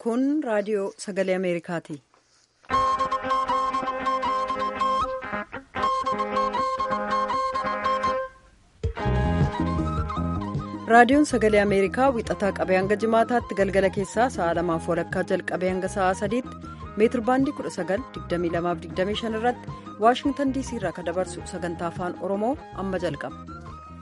Kun raadiyoo sagalee Ameerikaati. Raadiyoon sagalee Ameerikaa wixataa qabee hanga jimaataatti galgala keessaa sa'a lamaaf walakkaa jalqabee hanga sa'a sadiitti meetir baandii 19,2225 irratti Waashingtan DC irraa kan dabarsu sagantaa afaan Oromoo amma jalqaba.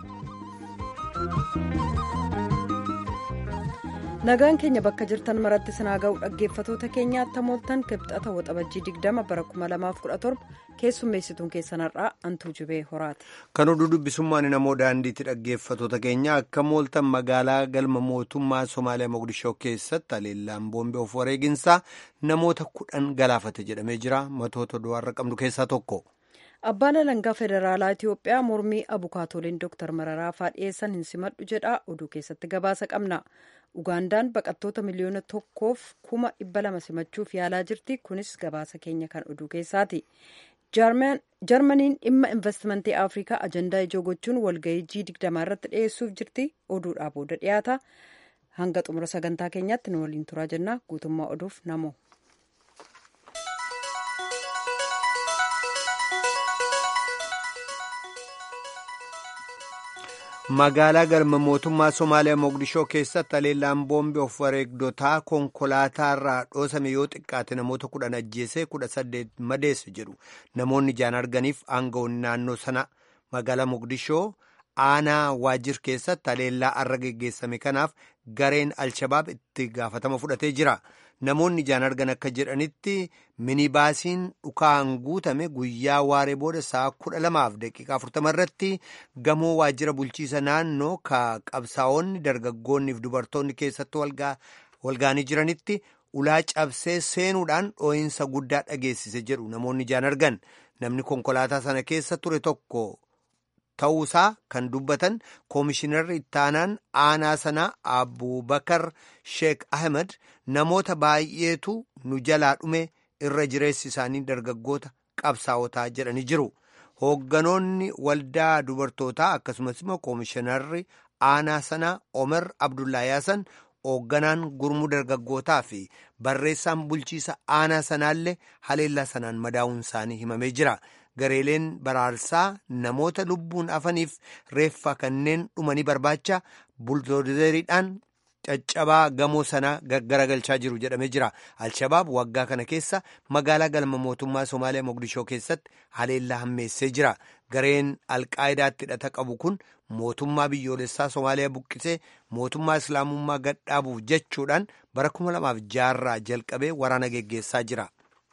Nagaan keenya bakka jirtan maratti sinaa ga'u dhaggeeffatoota keenyaatti hamooltan kibxata waxabajjii 20 bara 2017 keessummeessituun keessan har'aa antuu jibee horaati. Kan oduu dubbisummaan namoo daandiitti dhaggeeffatoota keenya akka mooltan magaalaa galma mootummaa Somaaliyaa Mogadishoo keessatti haleellaan boombee of wareeginsaa namoota kudhan galaafate jedhamee jira. Matoota du'aarra qabnu keessaa tokko. Abbaan alangaa federaalaa Itiyoophiyaa mormii abukaatoliin Dr. Mararaa faa dhiyeessan hin simadhu jedha oduu keessatti gabaasa qabna. Ugaandaan baqattoota miliyoona tokkoof kuma dhibba lama simachuuf yaalaa jirti. Kunis gabaasa keenya kan oduu keessaati. Jarmaniin dhimma investimentii Afrikaa ajandaa ijoo gochuun walgahii G20 irratti dhiyeessuuf jirti. Oduudhaa booda dhiyaata. Hanga xumura sagantaa keenyaatti nu waliin turaa jenna. Guutummaa oduuf namoo. magaalaa galma mootummaa somaaliyaa mogadishoo keessatti haleellaan boombii of wareegdotaa konkolaataarraa dhoosame yoo xiqqaate namoota kudhan ajjeesee kudha saddeet madeesse jedhu namoonni ijaan arganiif aangawoonni naannoo sana magaalaa mogadishoo aanaa waajjir keessatti haleellaa arra geggeessame kanaaf gareen alshabaab itti gaafatama fudhatee jira. namoonni ijaan argan akka jedhanitti minibaasiin dhukaan guutame guyyaa waaree booda sa'a kudha lamaaf daqiiqaa afurtama irratti gamoo waajjira bulchiisa naannoo ka qabsaa'onni dargaggoonniif dubartoonni keessatti walgaanii jiranitti ulaa cabsee seenuudhaan dhoo'insa guddaa dhageessise jedhu namoonni ijaan argan namni konkolaataa sana keessa ture tokko. ta'uusaa kan dubbatan koomishinarri ittaanaan aanaa sanaa abubakar sheek ahmed namoota baay'eetu nu jalaa dhume irra jireessi isaanii dargaggoota qabsaa'otaa jedhanii jiru hoogganoonni waldaa dubartootaa akkasumas immoo koomishinarri aanaa sanaa omer abdullaayaasan hoogganaan gurmuu dargaggootaa fi barreessaan bulchiisa aanaa sanaallee haleellaa sanaan madaa'uun isaanii himamee jira. gareeleen baraarsaa namoota lubbuun afaniif reeffa kanneen dhumanii barbaacha buldoozeriidhaan caccabaa gamoo sanaa garagalchaa jiru jedhamee jira alshabaab waggaa kana keessa magaalaa galma mootummaa somaaliyaa mogadishoo keessatti haleellaa hammeessee jira gareen alqaayidaatti hidhata qabu kun mootummaa biyyoolessaa somaaliyaa buqqisee mootummaa islaamummaa gadhaabuuf jechuudhaan bara 2006 jalqabee waraana geggeessaa jira.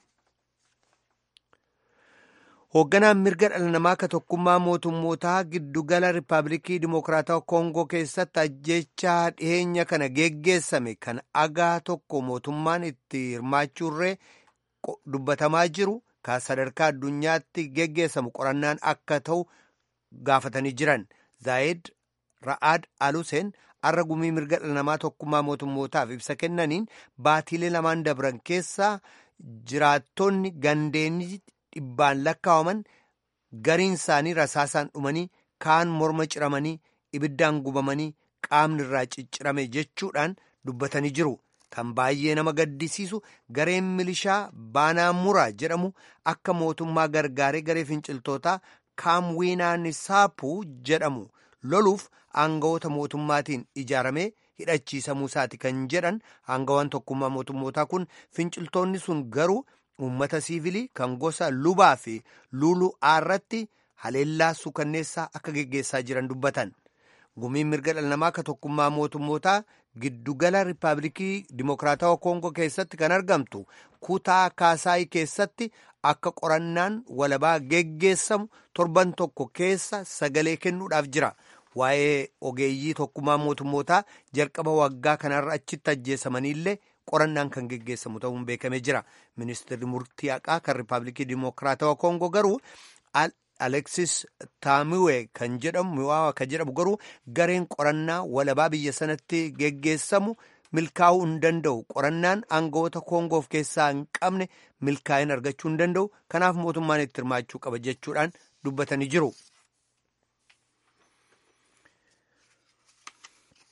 hoogganaan mirga dhala namaa ka tokkummaa mootummootaa giddugala riippaabilikii dimokiraatawaa koongoo keessatti ajjechaa dhiheenya kana geggeessame kan agaa tokko mootummaan itti hirmaachuurree dubbatamaa jiru ka sadarkaa addunyaatti geggeessamu qorannaan akka ta'u gaafatanii jiran zaayid ra'aad aluseen arra gumii mirga dhala namaa tokkummaa mootummootaaf ibsa kennaniin baatiilee lamaan dabran keessaa jiraattonni gandeenii dhibbaan lakkaawaman gariin isaanii rasaasaan dhumanii kaan morma ciramanii ibiddaan gubamanii qaamni irraa ciccirame jechuudhaan dubbatanii jiru kan baay'ee nama gaddisiisu gareen milishaa baanaa muraa jedhamu akka mootummaa gargaaree garee finciltootaa kaamwiinaanisaapu jedhamu loluuf aangawoota mootummaatiin ijaaramee hidhachiisamuu isaati kan jedhan aangawaan tokkummaa mootummootaa kun finciltoonni sun garuu. uummata siivilii kan gosa lubaa fi luuluu irratti haleellaa suukanneessaa akka geggeessaa jiran dubbatan gumiin mirga dhala namaa ka tokkummaa mootummootaa giddugala riippaabilikii dimokiraatawaa koongoo keessatti kan argamtu kutaa kaasaayii keessatti akka qorannaan walabaa geggeessamu torban tokko keessa sagalee kennuudhaaf jira waa'ee ogeeyyii tokkummaa mootummootaa jalqaba waggaa kanarra achitti ajjeesamaniillee qorannaan kan geggeessamu ta'uun beekamee jira ministeerri murtii haqaa kan riippaabilikii dimokiraatawaa koongoo garuu aleksis taamiwe kan jedhamu kan jedhamu garuu gareen qorannaa walabaa biyya sanatti geggeessamu milkaa'uu hin danda'u qorannaan aangawoota koongoof keessaa hin qabne milkaa'ina argachuu hin danda'u kanaaf mootummaan itti hirmaachuu qaba jechuudhaan dubbatanii jiru.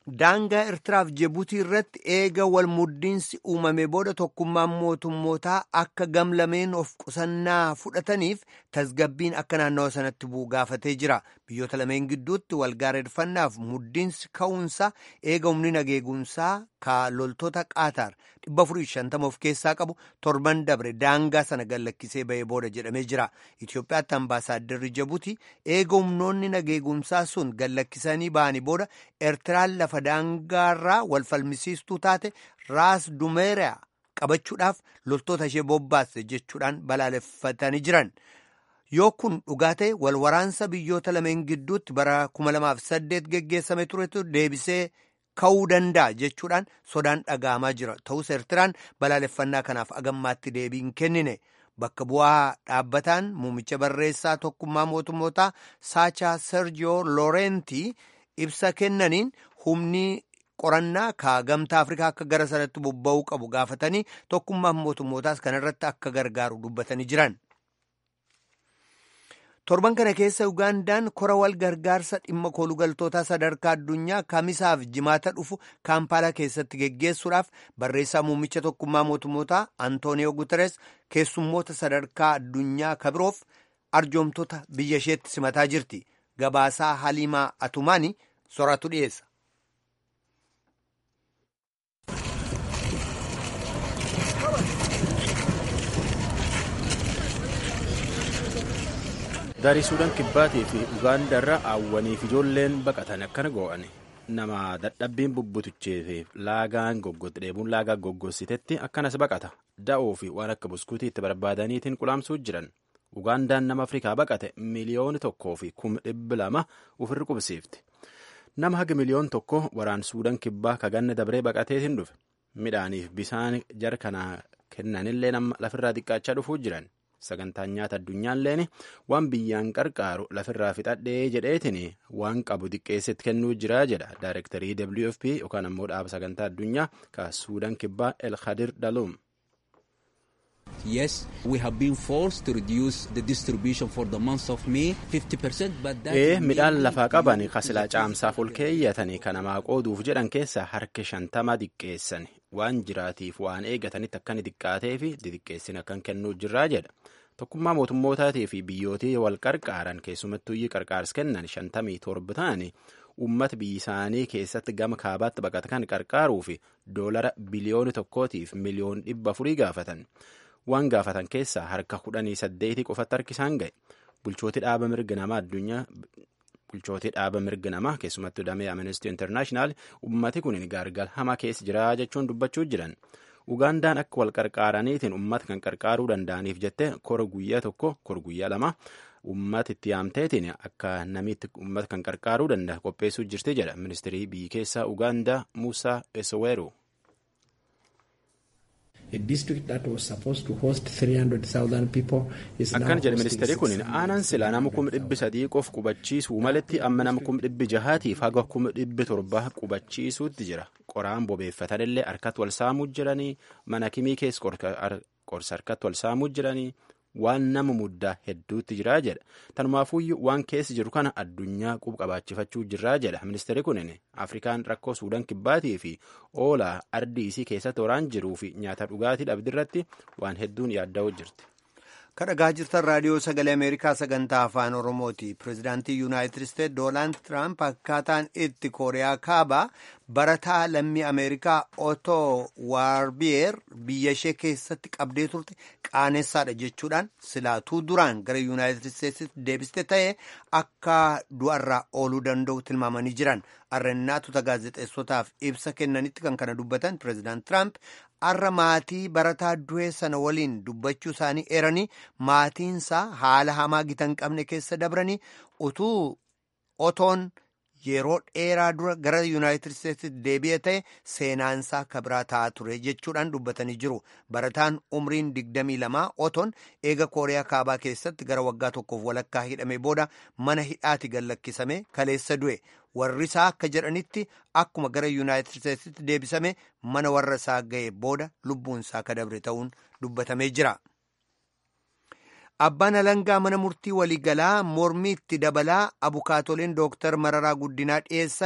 daangaa Eertiraaf Jibuutii irratti eega wal muddiinsi uumame booda tokkummaan mootummootaa akka gamlameen of qusannaa fudhataniif tasgabbiin akka naannawa sanatti bu'u gaafatee jira. Biyyoota lameen gidduutti walgaareeffannaaf muddiinsi ka'uunsaa eega humni nageegumsaa ka loltoota Qaataar 450 of keessaa qabu torban dabre daangaa sana gallakkisee ba'ee booda jedhamee jira. Itoophiyaatti ambaasaadarri Jibuutii eega humnoonni nageegumsaa sun gallakkisanii ba'anii booda Eertiraan lafa daangaarraa wal falmisiistuu taate raas dumeeraa qabachuudhaaf loltoota ishee bobbaasse jechuudhaan balaaleffatanii jiran. Yoo kun dhugaa ta'e wal waraansa biyyoota lameen gidduutti bara 2008 geggeessame turetu deebisee ka'uu danda'a jechuudhaan sodaan dhaga'amaa jira. Ta'us Eertiraan balaaleffannaa kanaaf agammaatti deebii hin kennine. Bakka bu'aa dhaabbataan muumicha barreessaa tokkummaa mootummootaa Saachaa Sergiyoo Loorentii ibsa kennaniin humni qorannaa ka gamtaa Afrikaa akka gara sanatti bobba'uu qabu gaafatanii tokkummaan mootummootaas kanarratti akka gargaaru dubbatanii jiran. Torban kana keessa Ugaandaan kora wal gargaarsa dhimma koolugaltootaa sadarkaa addunyaa kamisaaf jimaata dhufu kaampaalaa keessatti geggeessuudhaaf barreessaa muummicha tokkummaa mootummootaa Antooniyoo Guteres keessummoota sadarkaa addunyaa kabiroof arjoomtota biyya isheetti simataa jirti. Gabaasaa Haliimaa Atumaanii soraatu dhiyeessa. Daarii Suudaan Kibbaatii fi Ugaandaarra hawwaniif ijoolleen baqatan akkana goo'an nama dadhabbiin bubbutuchee fi laagaan dheebuun laagaa goggogsitetti akkanas baqata da'oo fi waan akka buskuutii itti barbaadaniitiin qulaamsuu jiran. Ugaandaan nama Afrikaa baqate miliyoona tokkoo fi kuma dhibba lama ofirra qubsiifti. Nama haga miliyoon tokko waraan Suudaan Kibbaa kaganna dabree baqateetiin dhufe. Midhaaniif bisaan jarkanaa kennanillee nama lafirraa xiqqaachaa dhufuu jiran. sagantaan nyaata addunyaalleen waan biyyaan qarqaaru lafirraa fixadhee jedheetiin waan qabu xiqqeessitti kennuu jira jedha daayirektarii wfp yookaan ammoo dhaaba sagantaa addunyaa ka suudaan kibbaa el khadir dalum. Yes, we have been forced to reduce the distribution for the month of May 50%, but that Ee midhaan lafaa qaban kasilaa caamsaaf ol keeyyatanii kanamaa qooduuf jedhan keessa harka shantama xiqqeessan waan jiraatiif waan eegatanitti akkan xiqqaatee fi xixiqqeessin akkan kennuu jirraa jedha. Tokkummaa mootummootaatii fi biyyootii wal qarqaaran keessumattuu qarqaars kennan shantamii torba ta'anii uummata biyya isaanii keessatti gama kaabaatti baqata kan qarqaaruu fi doolara biliyoona tokkootiif miliyoon dhibba afurii gaafatan. Waan gaafatan keessaa harka kudhanii saddeetii qofatti harki isaan ga'e. Bulchootii dhaaba mirga namaa addunyaa bulchootii dhaaba mirga namaa keessumattuu damee Amnesty International uummati kun gaargal hamaa keessa jira jechuun dubbachuu jiran. Ugaandaan akka wal qarqaaraniitiin uummata kan qarqaaruu danda'aniif jettee kora guyyaa tokko kora guyyaa lama uummata itti yaamteetiin akka namitti uummata kan qarqaaruu danda'a qopheessuu jirti jedha ministirii biyyi keessaa Ugaandaa Musaa Esoweeru. Akkan jedhe ministeerri kun aanaan silaa nama kuma dhibbi sadii qof qubachiisuu maletti amma nama kuma dhibbi jahaatiif haga kuma dhibbi torbaa qubachiisuutti jira. Qoraan bobeeffatanillee harkatti wal saamuu jiranii mana kimii keessa qorsa harkatti wal saamuu jiranii waan nama muddaa hedduutti jiraa jedha. Tanumaafuyyuu waan keessa jiru kana addunyaa qub qabaachifachuu jirraa jedha. Ministeerri kun Afrikaan rakkoo Suudaan kibbaatii fi oolaa ardii isii keessatti waraan jiruu fi nyaata dhugaatii dhabdirratti waan hedduun yaadda'uu jirti. kadhagaa jirtan raadiyoo sagalee ameerikaa sagantaa afaan oromooti pirezidaantii yuunaayitid isteet doonaald tiraamp akkaataan itti kooriyaa kaabaa barataa lammii ameerikaa otoo waarbiyeer biyya ishee keessatti qabdee turte qaanessadha jechuudhaan silaatuu duraan gara yuunaayitid isteetsitti deebiste ta'e akka du'arraa ooluu danda'u tilmaamanii jiran arrannaatota gaazexeessotaaf ibsa kennanitti kan kana dubbatan pirezidaant tiraamp arra maatii barataa du'ee sana waliin dubbachuu isaanii eeranii maatiinsaa haala hamaa gita hin qabne keessa dabranii utuu otoon yeroo dheeraa dura gara yuunaayitid isteetsitti deebi'e ta'e seenaansaa kabiraa ta'aa ture jechuudhaan dubbatanii jiru barataan umriin digdamii lamaa otoon eega kooriyaa kaabaa keessatti gara waggaa tokkoof walakkaa hidhame booda mana hidhaati gallakkisame kaleessa du'e warri isaa akka jedhanitti akkuma gara yuunaayitid isteetsitti deebisame mana warra isaa ga'e booda lubbuun isaa kadabre ta'uun dubbatamee jira. Abbaan alangaa mana murtii waliigalaa mormii itti dabalaa abukaatoleen dooktar Mararaa Guddinaa dhiyeessan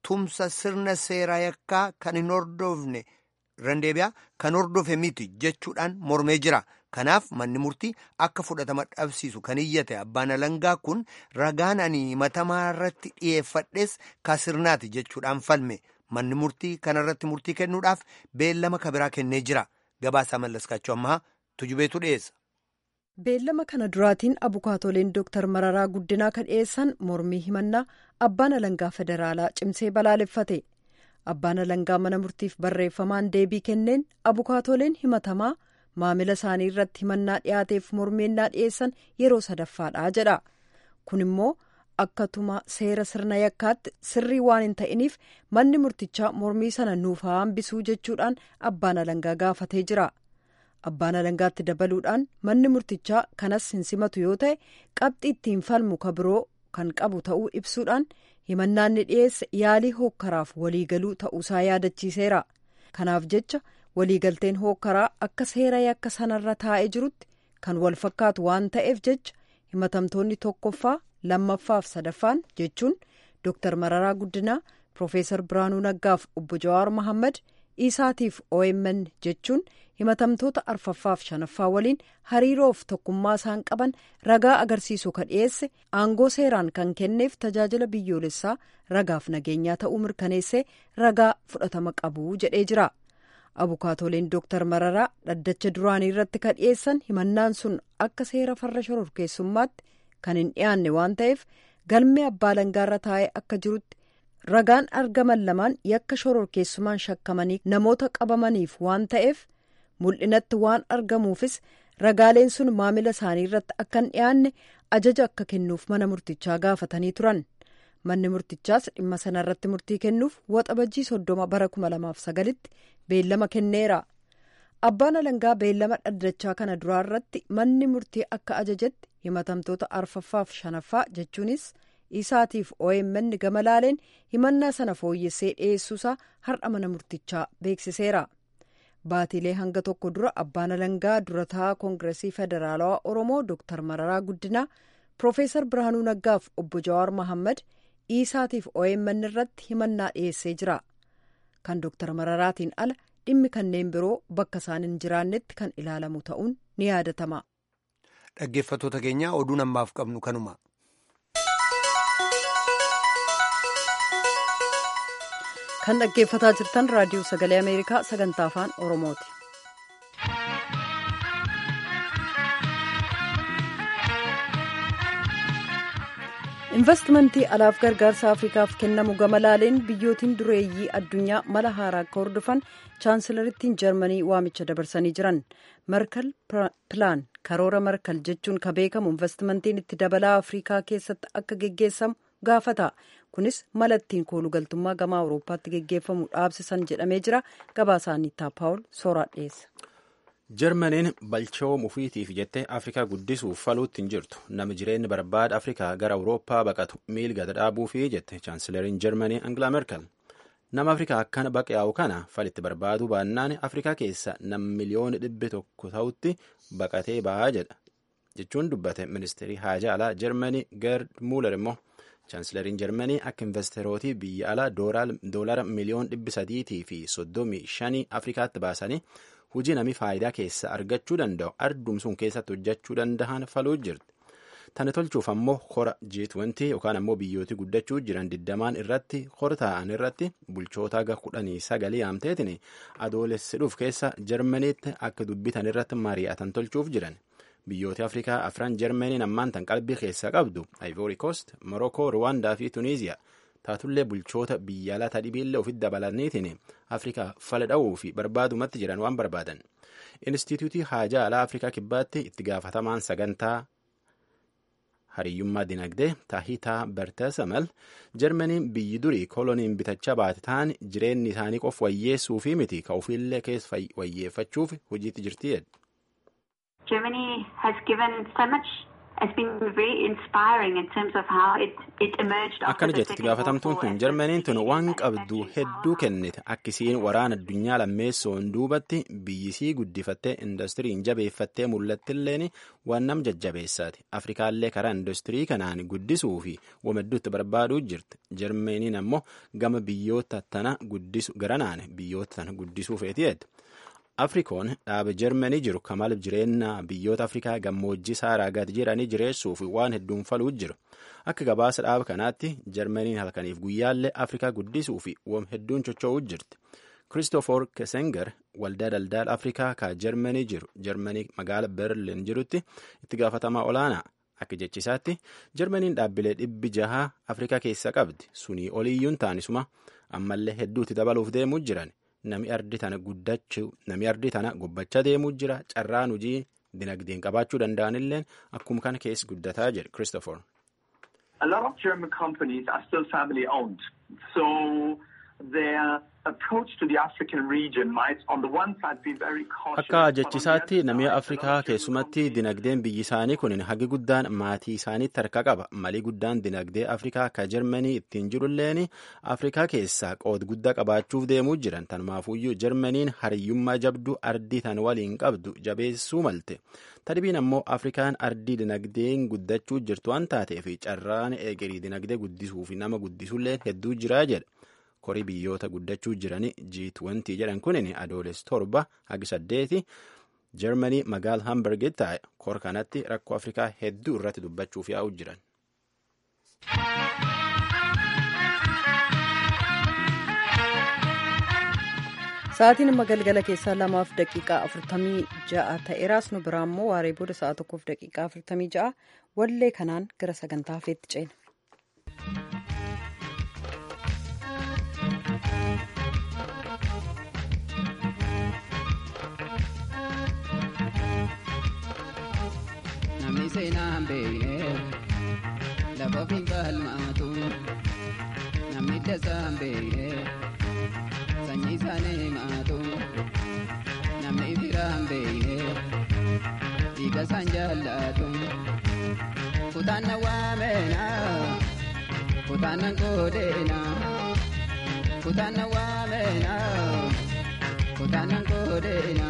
tumsa sirna seeraa yakkaa kan hin hordofne randeebiyaa kan hordofe miti jechuudhaan mormee jira. Kanaaf manni murtii akka fudhatama dhabsiisu kan iyyate abbaan alangaa kun ragaan ani himatamaa irratti dhiyeeffadhes ka sirnaati jechuudhaan falme. Manni murtii kanarratti murtii kennuudhaaf beellama kabiraa kennee jira. Gabaasaa mallaskaachuu ammaa tujubeetu dhiyeessa. Beellama kana duraatiin abukaatoleen Dooktar Mararaa Guddinaa kan dhiyeessan mormii himannaa abbaan alangaa federaalaa cimsee balaaleffate. Abbaan alangaa mana murtiif barreeffamaan deebii kenneen abukaatoleen himatamaa maamila isaanii irratti himannaa dhiyaateef mormeennaa dhiyeessan yeroo sadaffaadha jedha. Kun immoo akkatuma seera sirna yakkaatti sirrii waan hin ta'iniif manni murtichaa mormii sana nuuf haa hambisuu jechuudhaan abbaan alangaa gaafatee jira. Abbaan alangaatti dabaluudhaan manni murtichaa kanas hin simatu yoo ta'e qabxii ittiin falmu ka biroo kan qabu ta'uu ibsuudhaan himannaan ni dhiyeesse yaalii hookkaraaf waliigaluu ta'uusaa yaadachiiseera. Kanaaf jecha waliigalteen hookkaraa akka seera yakka sanarra taa'ee jirutti kan wal fakkaatu waan ta'eef jecha himatamtoonni tokkoffaa lammaffaaf sadaffaan jechuun Dooktar Mararaa Guddinaa Profeesar Biraanuu Naggaaf obbo Jawaar Mohaammed Isaatiif OMN jechuun himatamtoota arfaffaaf shanaffaa waliin hariiroof tokkummaa isaan qaban ragaa agarsiisu ka dhiyeesse aangoo seeraan kan kenneef tajaajila biyyoolessaa ragaaf nageenyaa ta'uu mirkaneessee ragaa fudhatama qabu jedhee jira. abukaatoleen dooktar mararaa dhaddacha duraanii irratti ka dhiyeessan himannaan sun akka seera farra shororkeessummaatti kan hin dhiyaanne waan ta'eef galmee abbaa alangaarra taa'ee akka jirutti ragaan argaman lamaan yakka shororkeessumaan shakkamanii namoota qabamaniif waan ta'eef mul'inatti waan argamuufis ragaaleen sun maamila isaanii irratti akka hin dhiyaanne ajaja akka kennuuf mana murtichaa gaafatanii turan. manni murtichaas dhimma sana irratti murtii kennuuf waxabajjii soddoma bara kuma lamaaf sagalitti beellama kenneera abbaan alangaa beellama dhaddachaa kana duraa irratti manni murtii akka ajajetti himatamtoota arfaffaaf shanaffaa jechuunis isaatiif OMN gama laaleen himannaa sana fooyyessee dhiyeessuusaa har'a mana murtichaa beeksiseera baatilee hanga tokko dura abbaan alangaa durataa koongiresii federaalawaa oromoo dooktar mararaa guddinaa piroofeesar birhaanuu naggaaf obbo jawaar mohaammed isaatiif OMN irratti himannaa dhiyeessee jira kan dooktar mararaatiin ala dhimmi kanneen biroo bakka isaan hin jiraannetti kan ilaalamu ta'uun ni yaadatama. dhaggeeffattoota keenya oduu ammaaf qabnu kanuma. kan dhaggeeffataa jirtan raadiyoo sagalee ameerikaa sagantaa afaan oromooti. investimentii alaaf gargaarsa afrikaaf kennamu gama laaleen biyyootiin dureeyyii addunyaa mala haaraa akka hordofan chaansilarittiin jarmanii waamicha dabarsanii jiran merkel pilaan karoora merkel jechuun ka beekamu investimentiin itti dabalaa afrikaa keessatti akka geggeessamu gaafata kunis mala ittiin koolugaltummaa gama awurooppaatti geggeeffamu dhaabsisan jedhamee jira gabaasaanii paawul sooraa dhiyeessa. jarmaniin balchoom ufiitiif jettee afrikaa guddisuuf faluutti hin jirtu nama jireenya barbaada afrikaa gara awurooppaa baqatu miilga dhaabuufi jette chaansilariin jarmanii angilaa merkel nama afrikaa akkana baqaa'u kana falitti barbaaduu baannaan afrikaa keessa nam miliyoona dhibbi tokko ta'utti baqatee ba'aa jedha jechuun dubbate ministeerii haajaa alaa jarmanii gerd muuler immoo chaansilariin jarmanii akka investeerootii biyya alaa doolara miliyoon dhibbi sadiitii fi soddomii shanii afrikaatti baasanii hujii namni faayidaa keessa argachuu danda'u ardumsuun keessatti hojjechuu danda'an faluu jirti. Tana tolchuuf ammoo hora G20 yookaan ammoo biyyooti guddachuu jiran digdamaan irratti hora taa'an irratti bulchoota aga kudhanii sagalii yaamteetiin adoolessidhuuf keessa Jarmaniitti akka dubbitan irratti mari'atan tolchuuf jiran. Biyyooti Afrikaa afran Jarmaniin ammaan tan qalbii keessa qabdu Ivory Coast, Morocco, Rwanda fi Tunisia. taatullee bulchoota biyya alaa dhibiillee ofitti dabalaniitiin afrikaa fala dha'uu fi barbaadumatti jiran waan barbaadan instituutii haajaa alaa afrikaa kibbaatti itti gaafatamaan sagantaa hariyyummaa dinagdee taahitaa bertesamal jarmaniin biyyi durii koloniin bitachaa baate ta'an jireenyi isaanii qof wayyeessuu fi miti ka ofiillee keessa wayyeeffachuuf hojiitti jirti jedhe. Germany has given so much akkana jetti gaafatamtuun tun jarmaniin tun waan qabdu hedduu kennite akkisiin waraana addunyaa lammeessoon duubatti biyyisii guddifattee indastiriin jabeeffattee mul'attilleen waan nam jajjabeessaati afrikaallee karaa industirii kanaan guddisuu fi wamedduutti barbaaduu jirti jarmaniin ammoo gama biyyoota tana guddisu garanaan biyyoota tana guddisuu feetiyeeti. afrikoon dhaaba jarmanii jiru kamaal jireenya biyyoota afrikaa gammoojjii saaraa gad jedhanii jireessuuf waan hedduun faluu jiru akka gabaasa dhaaba kanaatti jarmaniin halkaniif guyyaallee afrikaa guddisuu fi wam hedduun chocho'uu jirti kiristoofor kesenger waldaa daldala afrikaa ka jarmanii jiru jarmanii magaala berlin jirutti itti gaafatamaa olaanaa akka jechisaatti jarmaniin dhaabbilee dhibbi jahaa afrikaa keessa qabdi sunii oliyyuun taanisuma ammallee hedduutti dabaluuf deemuu jiran. Nami ardi tana guddachuu nami ardi tana gubbachaa deemuu jira carraan hojii dinagdeen qabaachuu danda'anilleen akkuma kana keessa guddataa jedhe Christopher. A lot of German companies are still family owned. So their approach to the African region might on the one side be very cautious. Akka jechisaatti namni Afrikaa keessumatti dinagdeen biyyi isaanii kun hagi guddaan maatii isaaniitti harka qaba. Malii guddaan dinagdee Afrikaa ka Jarmanii ittiin jirulleen Afrikaa keessaa qood guddaa qabaachuuf deemuu jiran. Tanumaafuyyuu Jarmaniin hariyyummaa jabduu ardii tan waliin qabdu jabeessuu malte. Tadbiin ammoo Afrikaan ardii dinagdeen guddachuu jirtu waan taateef carraan eegarii dinagdee guddisuu fi nama guddisuulleen hedduu jiraa jedha. korii biyyoota guddachuu jiranii G20 jedhan kunin adoolessa torba hagi saddeeti jarmanii magaala hamburgitti taa'e kor kanatti rakkoo afrikaa hedduu irratti dubbachuuf yaa'u jiran. Sa'aatiin amma galgala keessaa lamaaf daqiiqaa afurtamii ja'a ta'eeraas nu biraa immoo waaree booda sa'a tokkoof daqiiqaa afurtamii ja'a wallee kanaan gara sagantaa hafeetti ceena. Namni seenaa hin beekne lafa ofiin qalmaatu namni dasaa hin beekne sanyii isaanii himaatu namni firaa hin beekne dhiiga isaan jaallatu kutaan na waameena kutaan na goodeena kutaan na waameena kutaan na goodeena.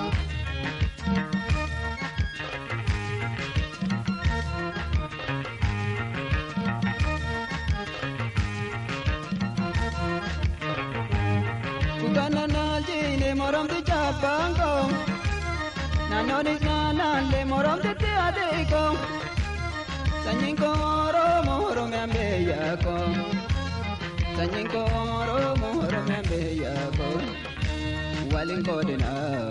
moromti chabango nanoni nanale moromti tiadeko sanyinko oromo oromo ambeyako sanyinko oromo oromo ambeyako walin kodina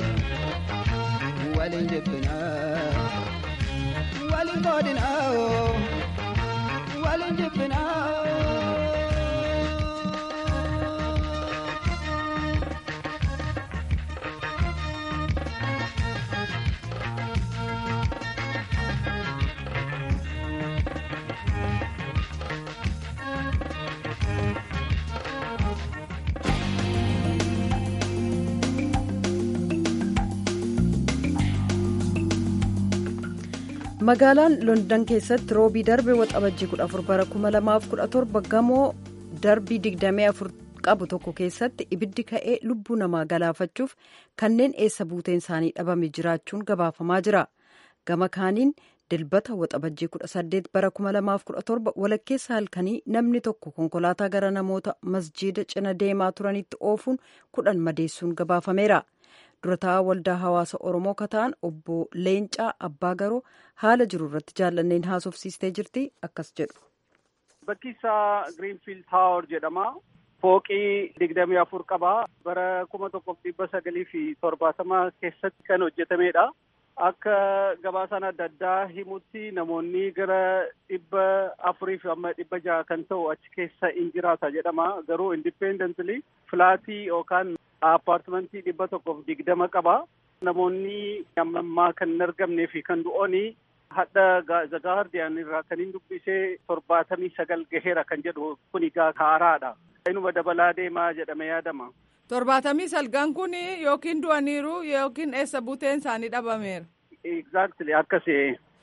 walin jibbina walin kodina walin jibbina magaalaan london keessatti roobii darbe waxabajjii 14 bara 2017 gamoo darbii 24 qabu tokko keessatti ibiddi ka'ee lubbuu namaa galaafachuuf kanneen eessa buuteen isaanii dhabame jiraachuun gabaafamaa jira gama kaaniin dilbata waxabajjii 18 bara 2017 walakkeessa halkanii namni tokko konkolaataa gara namoota masjiida cina deemaa turanitti oofuun kudhan madeessuun gabaafameera. durataa waldaa hawaasa oromoo kataan obbo leencaa abbaa garoo haala jiru irratti jaallanneen haasofsiistee jirti akkas jedhu. bakki isaa giriinfiild taawor jedhama fooqii digdamii afur qaba bara kuma tokkoof dhibba sagalii fi torbaatama keessatti kan hojjetamedha akka gabaasaan adda addaa himutti namoonni gara dhibba afurii fi amma dhibba jaha kan ta'u achi keessa in jiraata jedhama garuu indipendently filaatii yookaan appaartimentii dhibba tokkoof digdama qaba. Namoonni amma ammaa kan hin argamnee fi kan du'ooni hadha The Guardian irraa kan hin dubbisee torbaatamii sagal gaheera kan jedhu kun egaa haaraadha. Inuma dabalaa deemaa jedhame yaadama. Torbaatamii sagal kun yookiin du'aniiru yookiin eessa buuteen isaanii dhabameera. Exactly akkasi.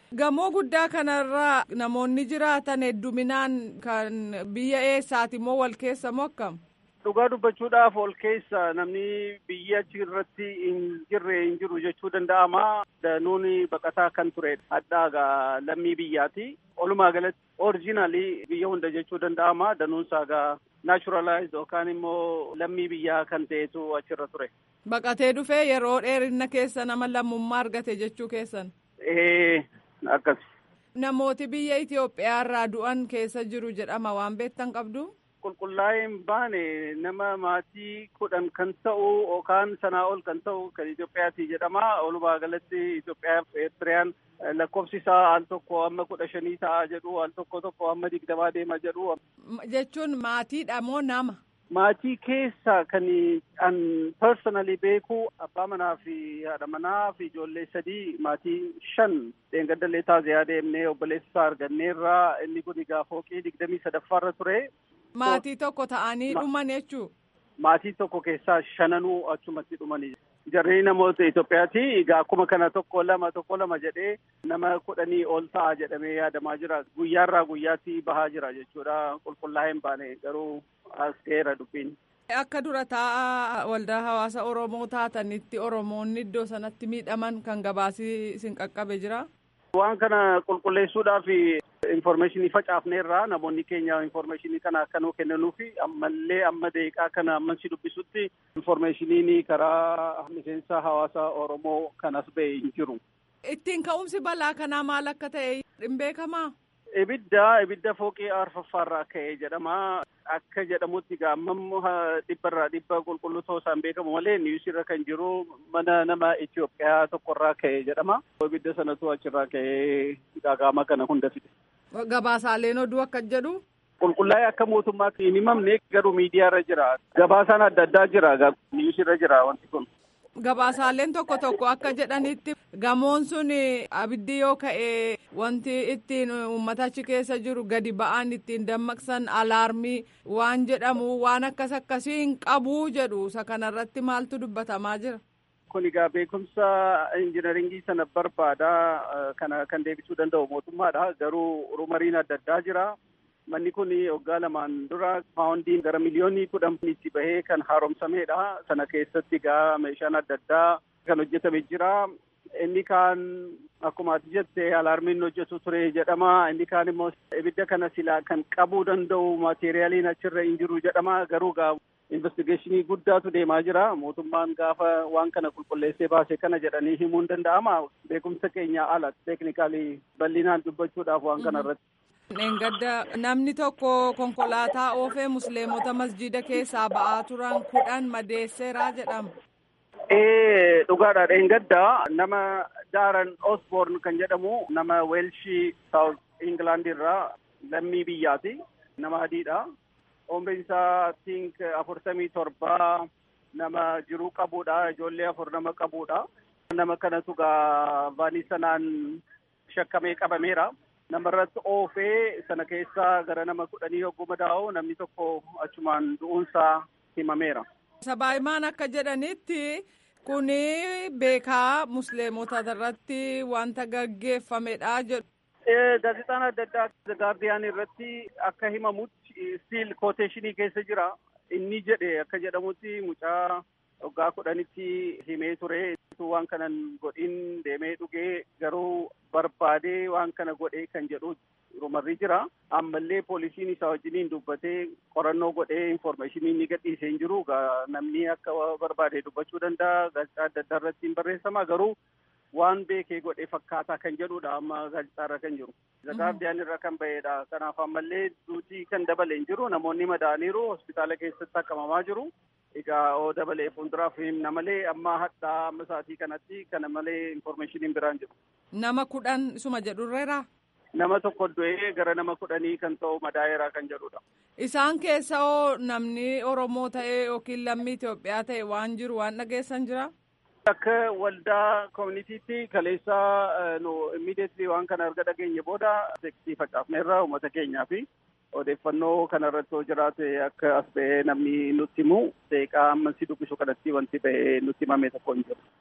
Gamoo guddaa kanarra namoonni jiraatan hedduminaan kan biyya eessaati moo wal keessa moo akkam? Dhugaa dubbachuudhaaf ol keessa namni biyya achi irratti hin jirre hin jiru jechuu danda'ama. Danuun baqataa kan ture hadhaagaa lammii biyyaati. Walumaa galatti orijinaalii biyya hunda jechuu danda'ama. Danuunsaa gaa naachuralaayiz yookaan immoo lammii biyyaa kan ta'etu achirra ture. Baqatee dhufee yeroo dheerina keessa nama lammummaa argate jechuu keessan. Ee akkas. Namooti biyya Itoophiyaa irraa du'an keessa jiru jedhama waan beektan qabdu. Qulqullaa'ee hin baane nama maatii kudhan kan ta'u yookaan sanaa ol kan ta'u kan Itoophiyaati jedhama. Walumaa galatti Itoophiyaa fi Eertiriyaan lakkoofsi isaa al tokko amma kudha shanii ta'a jedhu al tokko tokko amma digdamaa deema jedhu. Jechuun maatiidha moo nama? Maatii keessa kan an personally beeku abbaa manaa fi haadha manaa fi ijoollee sadii maatii shan dheengaddalee taaziyaa deemnee obboleessa isaa arganneerraa inni kun egaa fooqii digdamii sadaffaarra ture. Maatii tokko ta'anii dhuman jechuu? Maatii tokko keessaa shananuu achumatti dhumanii. Jarri namoota Itoophiyaati. Egaa akkuma kana tokko lama tokko lama jedhee nama kudhanii ol ta'a jedhamee yaadamaa jira. Guyyaarraa guyyaatti bahaa jira jechuudha. Qulqullaa'ee hin baane garuu as ga'eera dubbiin. Akka dura taa'aa waldaa hawaasa Oromoo taatanitti Oromoonni iddoo sanatti miidhaman kan gabaasii isin qaqqabe jira? Waan kana qulqulleessuudhaaf informeeshinii facaafneerraa namoonni keenya informeeshinii kana akka nuu kennanuufi ammallee amma deeqaa kana amman si dubbisutti informeeshiniin karaa miseensa hawaasa Oromoo kanas ba'e hin jiru. Ittiin ka'umsi balaa kanaa maal akka ta'e hin beekamaa? Ibidda ibidda fooqii arfaffaarraa ka'e jedhama. Akka jedhamutti gaammam dhibbarraa dhibba qulqulluu ta'uu isaan beekamu malee niwusirra kan jiru mana nama Itoophiyaa tokkorraa ka'e jedhama. Ibidda sanatu achirraa ka'ee gaagama kana hunda fide. Gabaasaaleen oduu akka jedhu. Qulqullaa'ee akka mootummaatti hin himamne garuu miidiyaarra jira. Gabaasaan adda addaa jira. Niwusirra jira wanti kun. Gabaasaaleen tokko tokko akka jedhanitti gamoon sun abiddi yoo ka'e wanti ittiin uummata achi keessa jiru gadi ba'an ittiin dammaqsan alaarmii waan jedhamu waan akkas akkasii hin qabu jedhu isa kanarratti maaltu dubbatamaa jira. Kun egaa beekumsa injinaringii sana barbaada kana kan deebisuu danda'u mootummaadha garuu rumariin adda addaa jira. Manni kun waggaa lamaan dura paawundiin gara miliyoonii kudhan itti bahee kan haaromsamedha. Sana keessatti egaa meeshaan adda addaa kan hojjetame jira. Inni kaan akkuma ati jette alaarmiin hojjetu ture jedhama. Inni kaan immoo ibidda kana silaa kan qabuu danda'u maateeriyaaliin achirra hin jiru jedhama. Garuu gaa investigeeshinii guddaatu deemaa jira. Mootummaan gaafa waan kana qulqulleessee baase kana jedhanii himuun danda'ama. Beekumsa keenya ala teeknikaalii bal'inaan dubbachuudhaaf waan kana irratti. Dheengadda namni tokko konkolaataa oofee musliimota masjida keessaa ba'aa turan kudhan madeesseeraa jedhama. Ee dhugaadha dheengadda nama Daaran Osborn kan jedhamu nama Weelshii Saawut Ingilaand irraa lammii biyyaati. Nama adiidha. Umriin isaa tink afurtamii torbaa nama jiruu qabuudha. Ijoollee afur nama qabuudha. Nama kanatu gaa vaanii sanaan shakkamee qabameera. namarratti oofee sana keessaa gara nama kudhanii yogguu madaa'u namni tokko achumaan du'uunsaa himameera. Sabaahimaan akka jedhanitti kuni beekaa musliimota irratti wanta gaggeeffamedha jedhu. Gaazexaan adda addaa gaardiyaan irratti akka himamutti stiil kooteeshinii keessa jira. Inni jedhe akka jedhamutti mucaa waggaa kudhanitti himee ture. waan kanan godhin deemee dhugee garuu barbaadee waan kana godhee kan jedhu rumarri jira. Ammallee poolisiin isaa wajjiniin dubbatee qorannoo godhee informeeshinii ni gadhiisee hin jiru. Namni akka barbaade dubbachuu danda'a. Gaazexaa adda addaa irratti hin barreeffama. Garuu waan beekee godhee fakkaataa kan jedhudha amma gaazexaarra kan jiru. Gaardiyaan irra kan bahedha. Kanaaf ammallee duutii kan dabale hin jiru. Namoonni madaa'aniiru hospitaala keessatti akkamamaa jiru. Egaa oo dabalee fuulduraaf himna malee amma hadhaa amma sa'aatii kanatti kana malee informeeshiniin biraan jiru. Nama kudhan isuma jedhurreera. Nama tokko du'ee gara nama kudhanii kan ta'u madaa'eeraa kan jedhudha. Isaan keessa oo namni Oromoo ta'e yookiin lammii Itoophiyaa ta'e waan jiru waan dhageessan jira. Akka waldaa koominiitiitti kaleessaa nu immiideetlii waan kana erga dhageenye booda teeksii facaafneerra uummata keenyaa fi odeeffannoo kanarratti yoo jiraate akka as ba'ee namni nutti himu deeqaa amma si dubbisu kanatti wanti ba'ee nutti himame tokko hin jiru.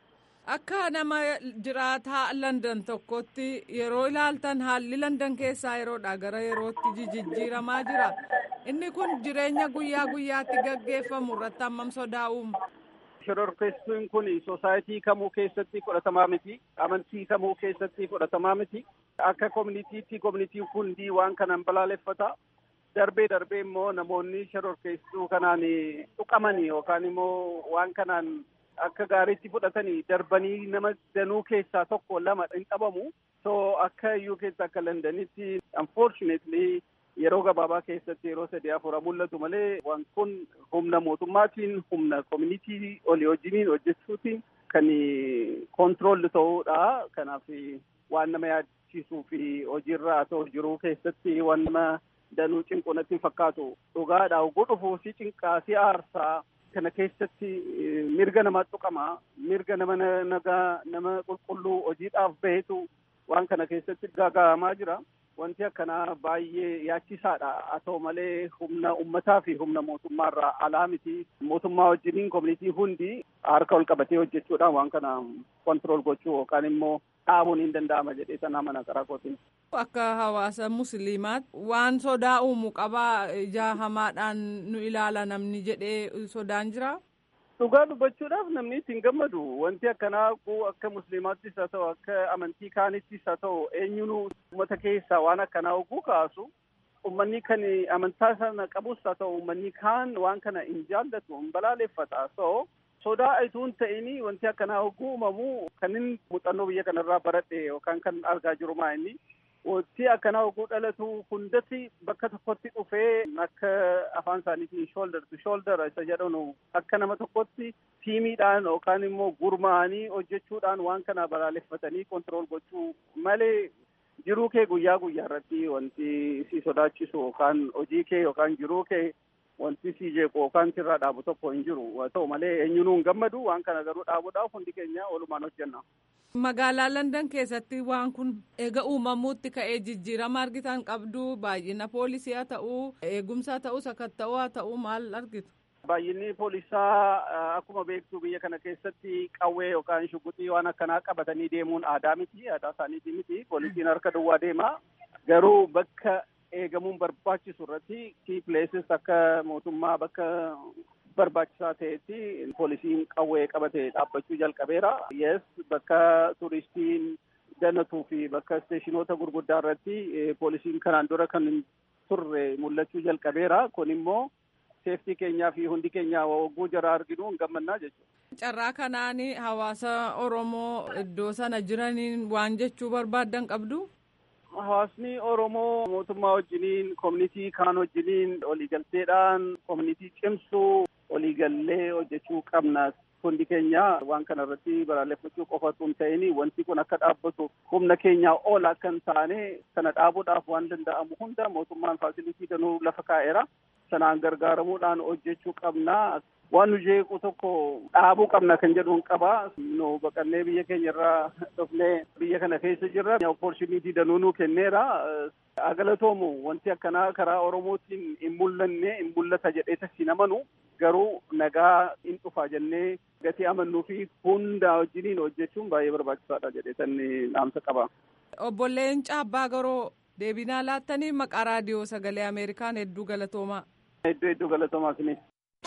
Akka nama jiraataa London tokkotti yeroo ilaaltan haalli London keessaa yeroodha gara yerootti jijjiiramaa jira. Inni kun jireenya guyyaa guyyaatti gaggeeffamu irratti hammam sodaa uuma. Shororkeessuun kun soosaayitii kamuu keessatti fudhatamaa miti. Amantii kamuu keessatti fudhatamaa miti. Akka koominiitiitti koominiitiin hundi waan kanaan balaaleffata. Darbee darbee immoo namoonni shororkeessuu kanaan tuqamanii yookaan immoo waan kanaan akka gaariitti fudhatanii darbanii nama danuu keessaa tokko lama hin qabamu. So akka UK akka Londanitti unfortunately yeroo gabaabaa keessatti yeroo sadii afura mul'atu malee waan kun humna mootummaatiin humna koominitii olii wajjiniin hojjechuutiin kan kontiroolli ta'uudha. Kanaaf waan nama yaadchiisuu fi hojiirra haa ta'u jiruu keessatti waan nama danuu cinqu natti hin fakkaatu. Dhugaadha oguu dhufuu si cinqaa si aarsaa kana keessatti mirga nama tuqama mirga nama nagaa nama qulqulluu hojiidhaaf bahetu waan kana keessatti gaaga'amaa jira. Wanti akkanaa baay'ee yaachisaadha. Haa ta'u malee humna ummataa fi humna mootummaarraa alaa miti. Mootummaa wajjiniin koominitii hundi harka ol qabatee hojjechuudhaan waan kana kontirool gochuu yookaan immoo dhaabuun hin danda'ama jedhee sanaa mana karaa kootiin. Akka hawaasa musliimaatti waan sodaa uumu qabaa ija hamaadhaan nu ilaala namni jedhee sodaan jira. Dhugaa dubbachuudhaaf namni ittiin gammadu wanti akkanaa akka musliimaattis haa ta'u akka amantii kaanittis haa ta'u eenyuun uummata keessaa waan akkanaa oguu kaasu uummanni kan amantaa sana qabus haa ta'u uummanni kaan waan kana hin jaallatu hin balaaleffata so sodaa ituun ta'ini wanti akkanaa oguu uumamu kan inni muuxannoo biyya kanarraa baradhe yookaan kan argaa jiru maa inni wanti akkanaa oguu dhalatu hundatti bakka tokkotti dhufee akka afaan isaaniitiin shoulder to shoulder isa jedhanu akka nama tokkotti tiimiidhaan yookaan immoo gurmaa'anii hojjechuudhaan waan kana balaaleffatanii kontirool gochuu malee jiruu kee guyyaa guyyaa irratti wanti si sodaachisu yookaan hojii kee yookaan jiruu kee wanti si jeequ yookaan sirraa dhaabu tokko hin jiru haa ta'u malee eenyuun hin gammadu waan kana garuu dhaabuudhaaf hundi keenya walumaan hojjenna. Magaalaa London keessatti waan kun eega uumamuutti ka'ee jijjiirama argitan qabdu baay'ina poolisii haa ta'uu eegumsaa ta'uu sakatta'uu haa ta'uu maal argitu? Baay'inni poolisaa akkuma beektu biyya kana keessatti qawwee yookaan shuguxii waan akkanaa qabatanii deemuun aadaa miti aadaa isaaniitii miti poolisiin harka duwwaa deema garuu bakka eegamuun barbaachisu irratti kii pileesis akka mootummaa bakka barbaachisaa ta'etti poolisiin qawwee qabatee dhaabbachuu jalqabeera. Yes bakka turistiin danatuu fi bakka isteeshinoota gurguddaa irratti poolisiin kanaan dura kan hin turre mul'achuu jalqabeera. Kun immoo seeftii keenyaa fi hundi keenya oguu jara arginu hin gammannaa jechuudha. Carraa kanaan hawaasa Oromoo iddoo sana jiraniin waan jechuu barbaaddan qabdu? Hawaasni Oromoo mootummaa wajjiniin koominitii kaan wajjiniin waliigalteedhaan koominitii cimsuu waliigallee hojjechuu qabna. Hundi keenya waan kana irratti balaaleffachuu qofa osoo hin ta'in wanti kun akka dhaabbatu humna keenyaa ol akka hin taane kana dhaabuudhaaf waan danda'amu hunda mootummaan faasilitii danuu lafa kaa'eera. Sanaan gargaaramuudhaan hojjechuu qabna. Waan nu jeequ tokko dhaabuu qabna kan jedhuun qaba. Nu baqannee biyya keenya irraa dhufnee biyya kana keessa jirra. Opportunitii danuu nu kenneera. Agalatoomu wanti akkanaa karaa Oromootiin hin mul'anne hin mul'ata jedhee tasii amanu garuu nagaa hin dhufa jennee gatii amannuu fi hunda wajjiniin hojjechuun baay'ee barbaachisaadha jedhee sanni dhaamsa qaba. Obboleen Caabbaa Garoo deebinaa laattanii maqaa raadiyoo sagalee Ameerikaan hedduu galatoomaa. Hedduu hedduu galatoomaa isinis.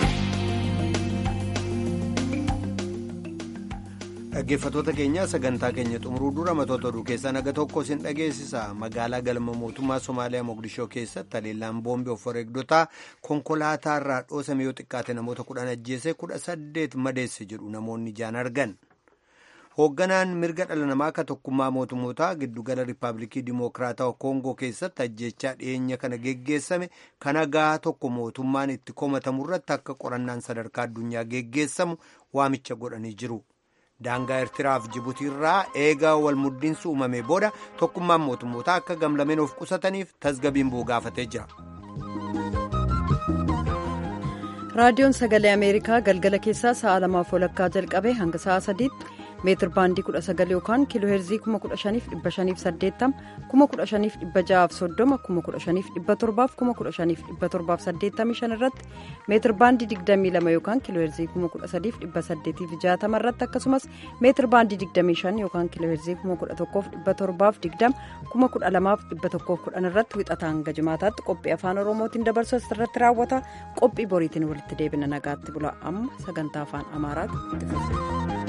Dhaggeeffattoota keenya sagantaa keenya xumuruu dura matoota oduu keessaa naga tokko isin dhageessisa magaalaa galma mootummaa Somaaliyaa Mogadishoo keessatti haleellaan boombii of wareegdotaa konkolaataa irraa dhoosame yoo xiqqaate namoota kudhan ajjeese kudha saddeet madeesse jedhu namoonni ijaan argan. Hoogganaan mirga dhala namaa akka tokkummaa mootummootaa giddugala Riippaabilikii Dimokiraatawaa Koongoo keessatti ajjechaa dhiyeenya kana geggeessame kan hagaa tokko mootummaan itti komatamu irratti akka qorannaan sadarkaa addunyaa geggeessamu waamicha godhanii jiru. daangaa eertiraaf jibutii irraa eegaa wal muddiinsi uumame booda tokkummaan mootummootaa akka gamlameen of qusataniif tasgabiin bu'u gaafatee jira. raadiyoon sagalee ameerikaa galgala keessaa sa'a lamaaf walakkaa jalqabee hanga sa'a sadiitti meetir baandii 19 yookaan kiiloo heerzii 15580 15630 15517 irratti meetir baandii 22 yookaan kiiloo heerzii 13860 irratti akkasumas meetir baandii 25 yookaan kiiloo heerzii 11720 12110 irratti wixataa hanga jimaataatti qophii afaan oromootiin dabarsu asirratti raawwata qophii boriitiin walitti deebina nagaatti bula amma sagantaa afaan amaaraatti itti